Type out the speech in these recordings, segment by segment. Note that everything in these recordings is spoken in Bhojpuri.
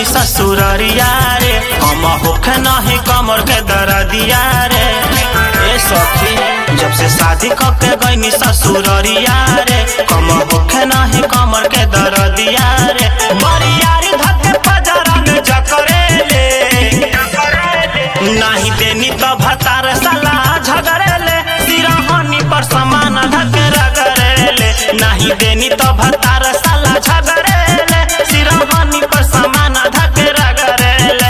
गईनी ससुररिया रे हम होखे नहीं कमर के दरदिया रे ए सखी जब से शादी करके गईनी ससुररिया रे हम होखे नहीं कमर के दरदिया रे बरियारी धके फजरन जकरे ले नहीं देनी तो भतार साला झगड़ेले सिरहनी पर समान धके रगड़ेले नहीं देनी तो भतार साला झगड़ेले सिरहनी पर समान धके रगड़ेले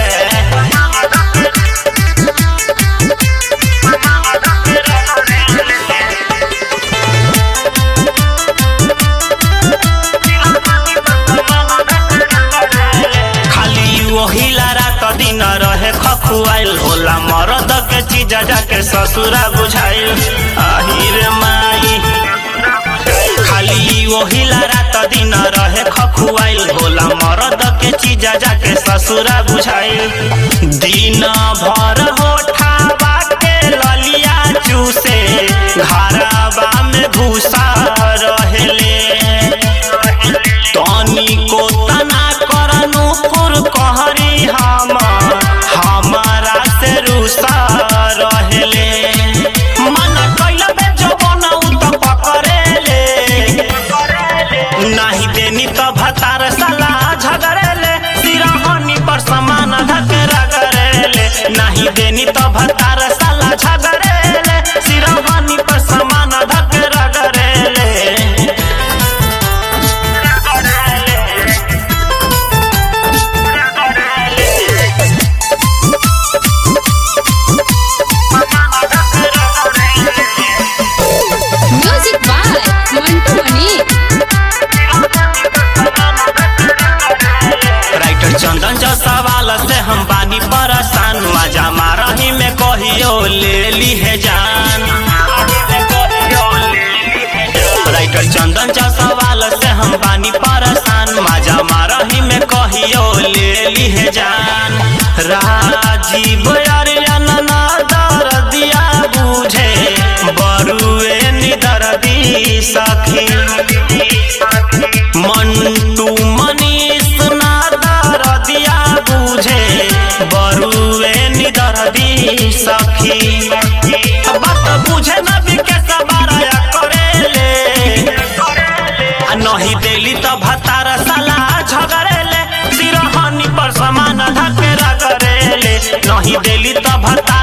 खाली वही रात दिन रहे खखुआइल होला मरद के चीज जाके ससुरा बुझाइल आहिर माई खाली वही रात दिन रहे खखुआइल होला मरद के चीज जाके ससुरा बुझाइल दिन भर होठाबा के ललिया चूसे घरबा में भूसा रहेले तनी को तना करनु फुर कहरी हम हमारा से रुसा रहेले मन कैल बे जवन उ त पकड़ेले नहीं देनी तो भतार साला झगड़ेले सिरहनी पर समान धके रगड़ेले नहीं देनी तो भतार साला झगड़ेले सिरहनी पर समान धके रगड़ेले music by Mantu Mani writer Chandan जो सवाल से हम बानी परेशान मजा मारही में कहियो ले ली है जान राइटर चंदन जो सवाल से हम बानी परेशान मजा मारही में कहियो ले ली है जान राजीव अरियन ना दर्दिया बुझे बरुए निदर्दी सखी मंटू मनीष ना दर्दिया बुझे बरुए निदर्दी सखी बात बुझे न बिके सबारा करेले आ नहीं देली तो भतार साला झगड़ेले सिरहनी पर समान धके रगड़ेले नहीं देली तो भतार